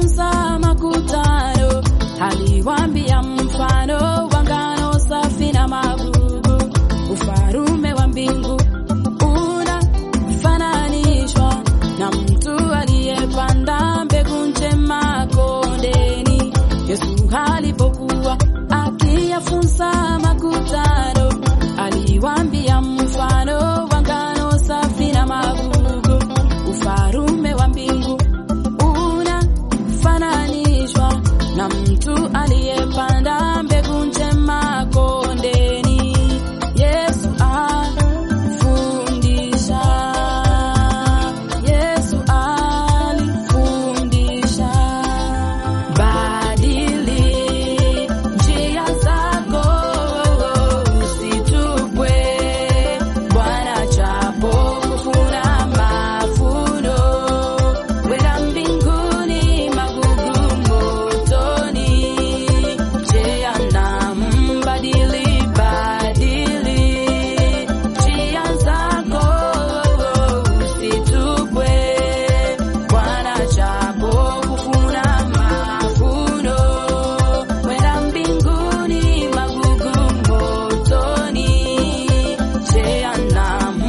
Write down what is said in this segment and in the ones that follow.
akiyafunza makutano, aliwaambia mfano wa ngano safi na magugu. Ufalume wa mbingu unafananishwa na mtu aliyepanda mbegu njema kondeni. Yesu alipokuwa akiyafunza makutano, aliwaambia mfano wa ngano safi na magugu. Ufalume wa mbingu unafananishwa na mtu aliyepanda mbegu njema kondeni. Yesu alifundisha, Yesu alifundisha, badili njia zako, usitupwe Bwana chapo kufuna mafuno, wenda mbinguni magugu motoni, jehanamu badili badili njia zako, usitupwe Bwana chapo kufuna mafuno, wenda mbinguni magugu motoni, jehanamu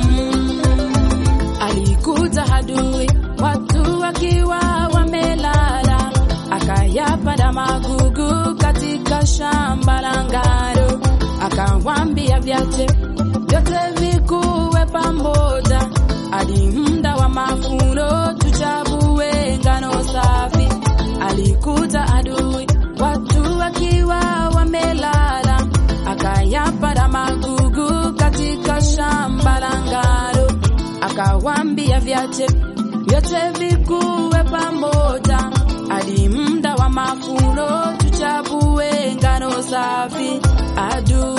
alikuta adui watu wakiwa wamelala, akayapanda magugu katika shamba la ngano, akawambia vyache vyote vikuwe pamoja, hadi muda wa mavuno tuchavue ngano safi. Alikuta adui watu wakiwa wamelala, akayapanda magugu katika shamba la ngano akawambia vyache vyote vikuwe pamoja, hadi muda wa mavuno tuchavue ngano safi. Adui